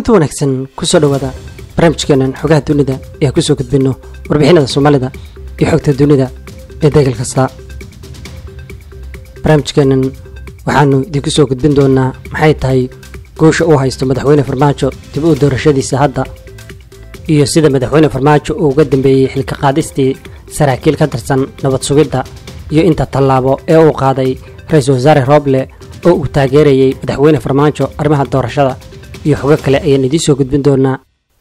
kulanti wanaagsan kusoo dhowaada barnaamijkeenan xogaha dunida ee aan kusoo gudbinno warbixinada soomaalida iyo xogta dunida ee degal kasta barnaamijkeenan waxaanu idinku soo gudbin doonaa maxay tahay guusha uu haysto madaxweyne farmaajo dib u doorashadiisa hadda iyo sida madaxweyne farmaajo uu uga dambeeyey xilka qaadistii saraakiil ka tirsan nabad sugidda iyo inta tallaabo ee uu qaaday ra-iisul wasaare rooble oo uu taageerayey madaxweyne farmaajo arrimaha doorashada iyo xogo kale ayaan idiin soo gudbin doonaa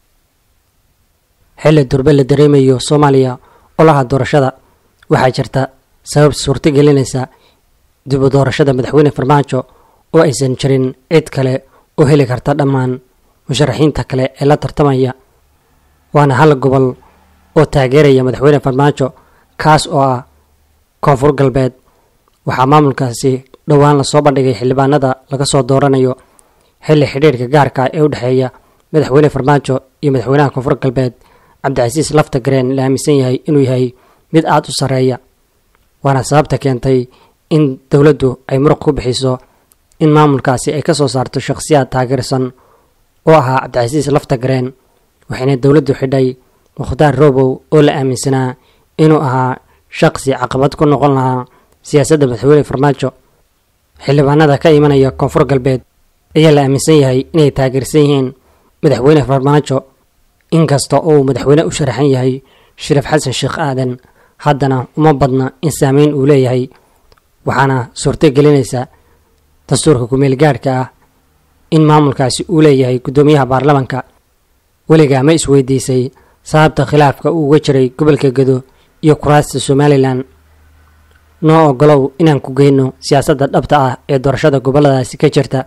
xilli durbe la dareemayo soomaaliya olaha doorashada waxaa jirta sabab suurto gelinaysa dib u doorashada madaxweyne farmaajo oo aysan jirin cid kale oo heli karta dhammaan musharaxiinta kale ee la tartamaya waana hal gobol oo taageeraya madaxweyne farmaajo kaas oo ah koonfur galbeed waxaa maamulkaasi dhowaan lasoo bandhigay xildhibaanada laga soo dooranayo xilli xidhiirka gaarka ee u dhexeeya madaxweyne farmaajo iyo madaxweynaha koonfur galbeed cabdicasiis lafta gareen la aaminsan yahay inuu yahay mid aada u sarreeya waana sababta keentay in dowladdu ay muruq ku bixiso in maamulkaasi ay ka soo saarto shakhsiyaad taageersan oo ahaa cabdicasiis lafta gareen waxayna dowladdu xidhay mukhtaar roobow oo la aaminsanaa inuu ahaa shaqsi caqabad ku noqon lahaa siyaasadda madaxweyne farmaajo xildhibaanada ka imanaya koonfur galbeed ayaa la aaminsan yahay inay taageersan yihiin madaxweyne farmaajo inkasta oo uu madaxweyne u sharaxan yahay shariif xasan sheekh aadan haddana uma badna in saameyn uu leeyahay waxaana suurto gelinaysa dastuurka kumeel gaadhka ah in maamulkaasi uu leeyahay guddoomiyaha baarlamanka weligaa ma isweydiisay sababta khilaafka uu uga jiray gobolka gedo iyo kuraasta somalilan noo ogolow inaan ku geyno siyaasadda dhabta ah ee doorashada gobolladaasi ka jirta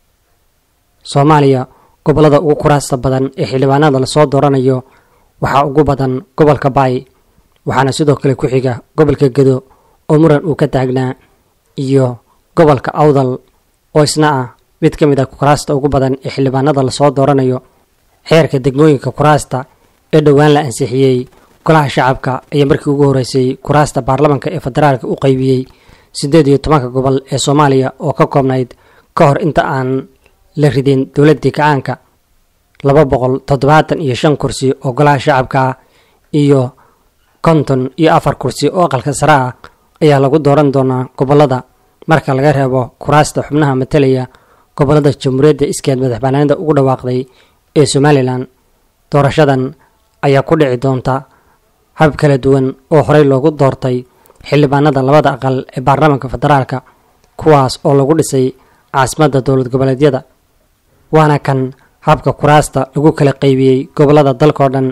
soomaaliya gobollada ugu kuraasta badan ee xildhibaanada lasoo dooranayo waxaa ugu badan gobolka baay waxaana sidoo kale ku xiga gobolka gedo oo muran uu ka taagnaa iyo gobolka awdal oo isna ah mid ka mid a kuraasta ugu badan ee xildhibaanada lasoo dooranayo xeerka degmooyinka kuraasta ee dhowaan la ansixiyey golaha shacabka ayaa markii ugu horreysay kuraasta baarlamanka ee federaalka u qaybiyey siddeed iyo tobanka gobol ee soomaaliya oo ka koobnayd ka hor inta aan la ridin dowladdii kacaanka laba boqol toddobaatan iyo shan kursi oo golaha shacabka ah iyo konton iyo afar kursi oo aqalka sare ah ayaa lagu dooran doonaa gobollada marka laga reebo kuraasta xubnaha matalaya gobollada jamhuuriyadda iskeed madaxbanaanida ugu dhawaaqday ee somalilan doorashadan ayaa ku dhici doonta hab kala duwan oo horey loogu doortay xildhibaanada labada aqal ee baarlamaanka federaalka kuwaas oo lagu dhisay caasimadda dowlad goboleedyada waana kan habka kuraasta lagu kala qaybiyey gobollada dalkao dhan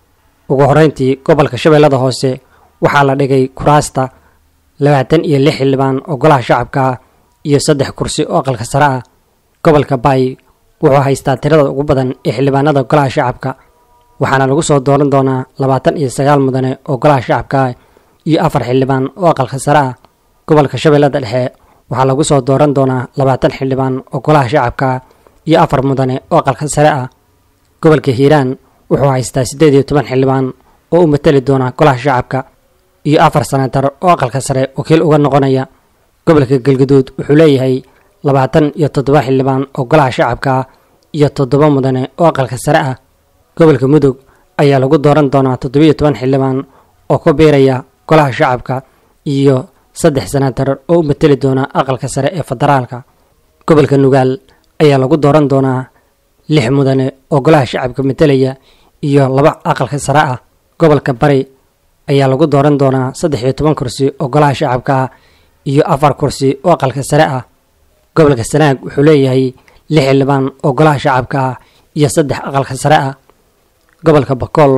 ugu horeyntii gobolka shabeellada hoose waxaa la dhigay kuraasta labaatan iyo lix xildhibaan oo golaha shacabka ah iyo saddex kursi oo aqalka sare ah gobolka baay wuxuu haystaa tirada ugu badan ee xildhibaanada golaha shacabka waxaana lagu soo dooran doonaa labaatan iyo sagaal mudane oo golaha shacabka ah iyo afar xildhibaan oo aqalka sare ah gobolka shabeellada dhexe waxaa lagu soo dooran doonaa labaatan xildhibaan oo golaha shacabka ah iyo afar mudane oo aqalka sare ah gobolka hiiraan wuxuu haystaa siddeed iyo toban xildhibaan oo u matali doona golaha shacabka iyo afar sanatar oo aqalka sare wakiil uga noqonaya gobolka galguduud wuxuu leeyahay labaatan iyo toddoba xildhibaan oo golaha shacabka ah iyo toddoba mudane oo aqalka sare ah gobolka mudug ayaa lagu dooran doonaa toddobiyo toban xildhibaan oo ku biiraya golaha shacabka iyo saddex sanatar oo u mateli doona aqalka sare ee federaalka gobolka nugaal ayaa lagu dooran doonaa lix mudane oo golaha shacabka matelaya iyo laba aqalka sare ah gobolka bari ayaa lagu dooran doonaa saddex iyo toban kursi oo golaha shacabka ah iyo afar kursi oo aqalka sare ah gobolka sanaag wuxuu leeyahay lix xildhibaan oo golaha shacabka ah iyo saddex aqalka sare ah gobolka bakool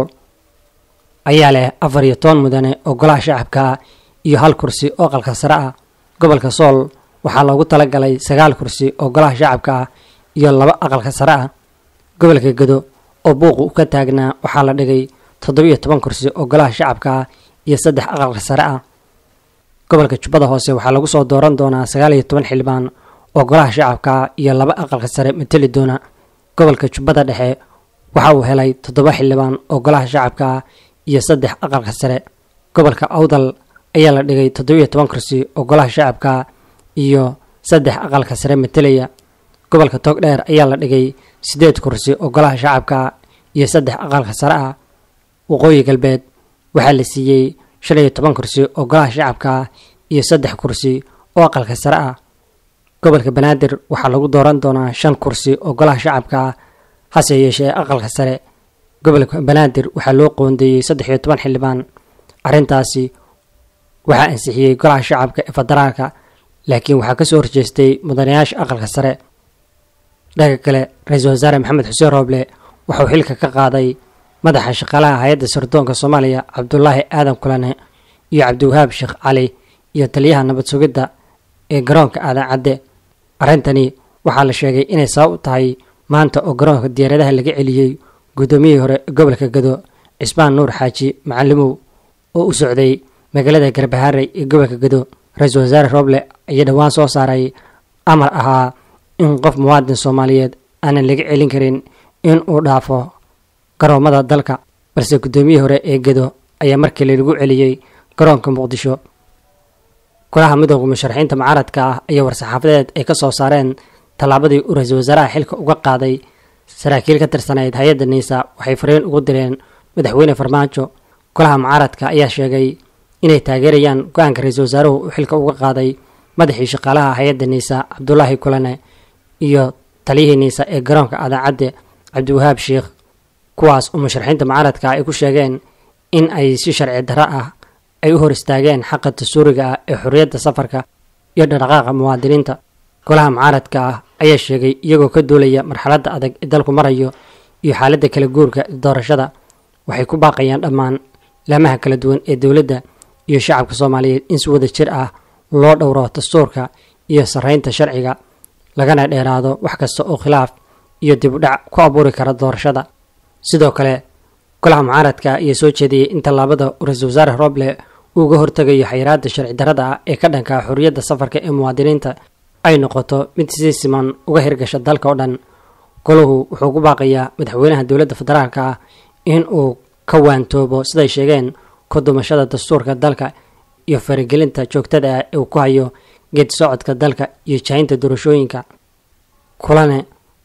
ayaa leh afar iyo toban mudane oo golaha shacabka ah iyo hal kursi oo aqalka sare ah gobolka sool waxaa loogu talagalay sagaal kursi oo golaha shacabka ah iyo laba aqalka sare ah gobolka gedo oo buuqu u ka taagnaa waxaa la dhigay toddobiyo toban kursi oo golaha shacabka ah iyo saddex aqalka sare ah gobolka jubbada hoose waxaa lagu soo dooran doonaa sagaal iyo toban xildhibaan oo golaha shacabka ah iyo laba aqalka sare mateli doona gobolka jubbada dhexe waxa uu helay toddoba xildhibaan oo golaha shacabka ah iyo saddex aqalka sare gobolka awdal ayaa la dhigay toddobiyo toban kursi oo golaha shacabka ah iyo saddex aqalka sare matelaya gobolka togdheer ayaa la dhigay siddeed kursi oo golaha shacabka iyo saddex aqalka sare ah waqooyi galbeed waxaa la siiyey shan iyo toban kursi oo golaha shacabka iyo saddex kursi oo aqalka sare ah gobolka banaadir waxaa lagu dooran doonaa shan kursi oo golaha shacabka hase yeeshee aqalka sare gobolka banaadir waxaa loo qoondeeyey saddex iyo toban xildhibaan arrintaasi waxaa ansixiyey golaha shacabka ee federaalka laakiin waxaa kasoo horjeestay mudanayaasha aqalka sare dhanka kale ra-iisul wasaare maxamed xuseen rooble waxauu xilka ka qaaday madaxa shaqaalaha hay-adda sirdoonka soomaaliya cabdulaahi aadan kulane iyo cabdiwahaab sheekh cali iyo taliyaha nabad sugidda ee garoonka aadan cadde arrintani waxaa la sheegay inay sabab u tahay maanta oo garoonka diyaaradaha laga celiyey guddoomiyihii hore ee gobolka gado cismaan nuur xaaji macalimow oo u socday magaalada garbaharey ee gobolka gado ra-iisul wasaare rooble ayaa dhowaan soo saaray amar ahaa in qof muwaadin soomaaliyeed aanan laga celin karin in uu dhaafo garoomada dalka balse guddoomiyihii hore ee gado ayaa markale lagu celiyey garoonka muqdisho golaha midooda musharaxiinta mucaaradka ah ayaa war-saxaafadeed ay ka soo saareen tallaabadii uu ra-iisul wasaaraha xilka uga qaaday saraakiil ka tirsanayd hay-adda niisa waxay fariin ugu direen madaxweyne farmaajo golaha mucaaradka ayaa sheegay inay taageerayaan go-aanka ra-iisul wasaaruhu uu xilka uga qaaday madaxii shaqaalaha hay-adda niisa cabdulaahi kulane iyo taliyihii niisa ee garoonka adaacadde cabdiwahaab sheikh kuwaas oo musharaxiinta mucaaradka ay ku sheegeen in ay si sharci darro ah ay u hor istaageen xaqa dastuuriga ah ee xorriyadda safarka iyo dhaqdhaqaaqa muwaadiniinta golaha mucaaradka ah ayaa sheegay iyagoo ka duulaya marxaladda adag ee dalku marayo iyo xaaladda kala guurka doorashada waxay ku baaqayaan dhammaan laamaha kala duwan ee dowladda iyo shacabka soomaaliyeed in si wada jir ah loo dhowro dastuurka iyo sarreynta sharciga lagana dheeraado wax kasta oo khilaaf iyo dib u dhac ku abuuri kara doorashada sidoo kale golaha mucaaradka ayaa soo jeediyey in tallaabada ra-iisul wasaare roble uu uga hortegayo xayiraadda sharci darrada ah ee ka dhanka xorriyadda safarka ee muwaadiniinta ay noqoto mid si siman uga hirgasha dalka oo dhan golahu wuxuu ku baaqayaa madaxweynaha dowladda federaalka ah in uu ka waantoobo siday sheegeen ku dumashada dastuurka dalka iyo faragelinta joogtada ah ee uu ku hayo geed socodka dalka iyo jahinta doorashooyinka kulane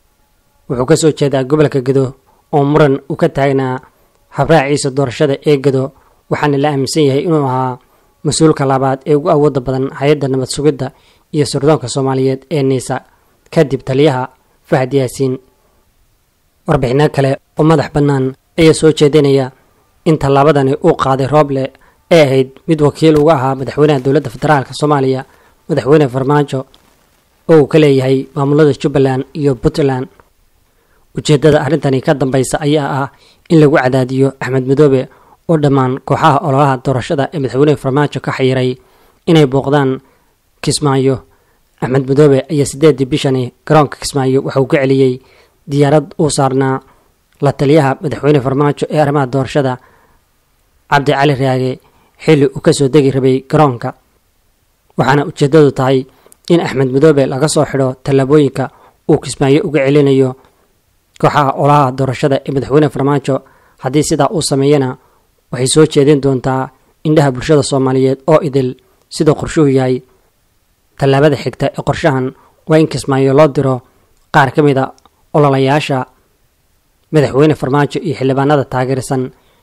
wuxuu ka soo jeedaa gobolka gado oo muran uu ka taagnaa habraaciisa doorashada ee gado waxaana la aaminsan yahay inuu ahaa mas-uulka labaad ee ugu awooda badan hay-adda nabad sugidda iyo sirdoonka soomaaliyeed ee niisa kadib taliyaha fahad yaasiin warbixino kale oo madax bannaan ayaa soo jeedinaya in tallaabadani uu qaaday rooble ee ahayd mid wakiil uga ahaa madaxweynaha dowladda federaalk soomaaliya madaxweyne farmaajo oo uu ka leeyahay maamulada jubbaland iyo puntland ujeeddada arrintani ka dambaysa ayaa ah in lagu cadaadiyo axmed madoobe oo dhammaan kooxaha ololaha doorashada ee madaxweyne farmaajo ka xayiray inay booqdaan kismaayo axmed madoobe ayaa siddeedii bishani garoonka kismaayo waxauu ka celiyey diyaarad uu saarnaa la taliyaha madaxweyne farmaajo ee arrimaha doorashada cabdi cali raage xilli uu kasoo degi rabay garoonka waxaana ujeeddadu tahay in axmed madoobe laga soo xidho tallaabooyinka uu kismaayo uga celinayo kooxaha olaha doorashada ee madaxweyne farmaajo haddii sidaa uu sameeyana waxay soo jeedin doontaa indhaha bulshada soomaaliyeed oo idil siduu qorshuhu yahay tallaabada xigta ee qorshahan waa in kismaayo loo diro qaar ka mid a ololayaasha madaxweyne farmaajo iyo xildhibaanada taageersan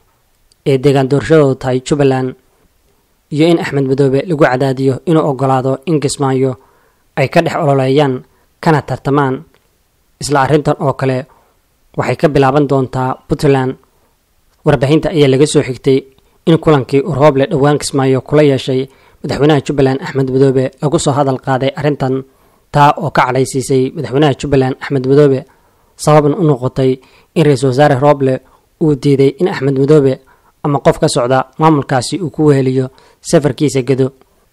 ee deegaan doorashadoodu tahay jubbaland iyo in axmed madoobe lagu cadaadiyo inuu ogolaado in kismaayo ay ka dhex ololeeyaan kana tartamaan isla arrintan oo kale waxay ka bilaaban doontaa puntland warbaahinta ayaa laga soo xigtay in kulankii uu rooble dhowaan kismaayo kula yeeshay madaxweynaha jubbaland axmed madoobe lagu soo hadal qaaday arrintan taa oo ka cadhaysiisay madaxweynaha jubbaland axmed madoobe sababna u noqotay in ra-iisul wasaare rooble uu diiday in axmed madoobe ama qof ka socda maamulkaasi uu ku weheliyo safarkiisa gedo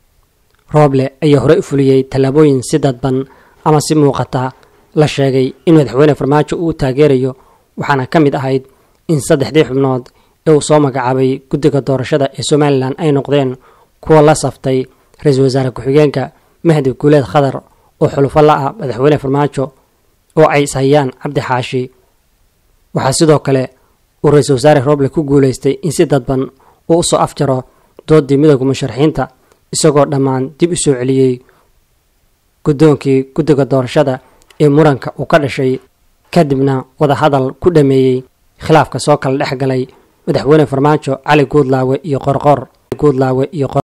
rooble ayaa horey u fuliyey tallaabooyin si dadban ama si muuqata la sheegay in madaxweyne farmaajo uu taageerayo waxaana ka mid ahayd in saddexdii xubnood ee uu soo magacaabay guddiga doorashada ee somalilan ay noqdeen kuwa la saftay ra-iisul wasaare ku-xigeenka mahdi guuleed khadar oo xulufo la ah madaxweyne farmaajo oo ay ishayaan cabdi xaashi waxaa sidoo kale uu ra-iisul wasaare rooble ku guuleystay in si dadban uu usoo afjaro doodii midooda musharaxiinta isagoo dhammaan dib u soo celiyey guddoonkii guddiga doorashada ee muranka uu ka dhashay kadibna wadahadal ku dhameeyey khilaafka soo kala dhex galay madaxweyne farmaajo cali guudlaawe iyo qorqor guudlaawe iyo